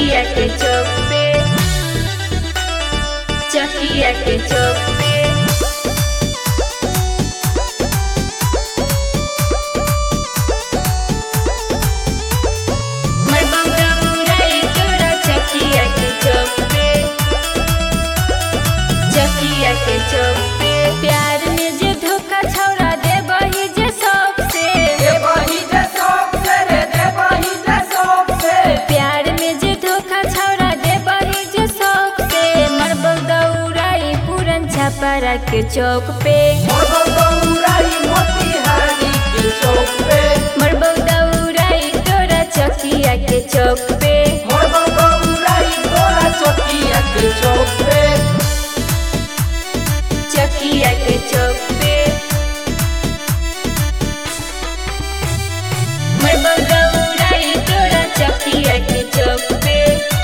चकिया के चौक पे चकिया के चौक पे मरबा गौराई तोरा चकिया के चौक पे चकिया के चौक पे प्यार में जे धोखा छौड़ा दे बही जे सबसे प्यार में जे धोखा छौड़ा दे बही जे सबसे मरबा गौराई पूरन छपरा के चौक पे मरबा गौराई तोरा चकिया के चौक पे चकिया के चौक पे मरबा गौराई तोरा चकिया के चौक पे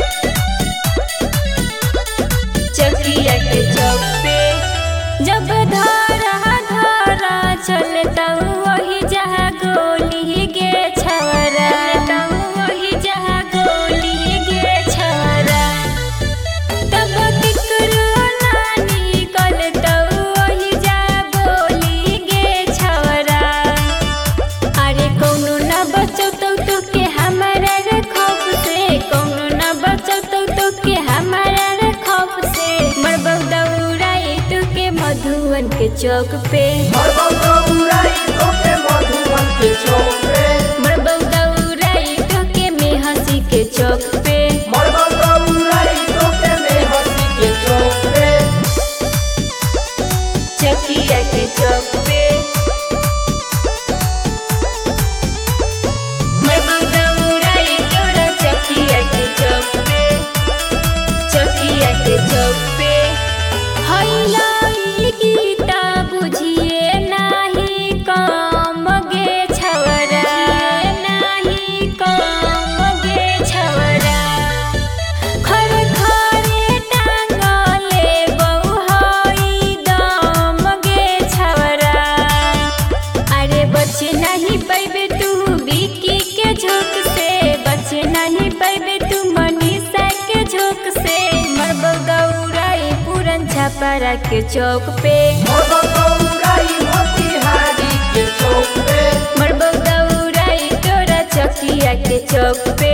चकिया के चौक पे जब धारा धारा चलता वही जहाँ गोली गे छवरा वही जहाँ गोली गे छवरा तब किकरो नानी कलता वही जहाँ बोली गे छवरा अरे कौनो ना बचौतौ तो के हमारा रे खौफ से कौनो ना बचौतौ तो के हमारा रे खौफ से मरबौ दौड़ाई तू के मधुवन के चौक पे मरबौ दौड़ाई तू के मेहसी के चौक पे चकिया के चौक पे मरबौ दौड़ाई तोरा चकिया के चौक पे चकिया के चौक पे हैलाई गीता बुझिए नाही काम गे छवरा नाही काम गे छवरा खर खरे टांगले बहु दम गे छवरा अरे बचे नहीं पैबे तू बिकी के झोंक से बचे नहीं पैबे तू मनीषा के झोंक से मरबौ गौराई पूरन छपरा के चौक पे मरबौ गौराई तोरा चकिया के चौक पे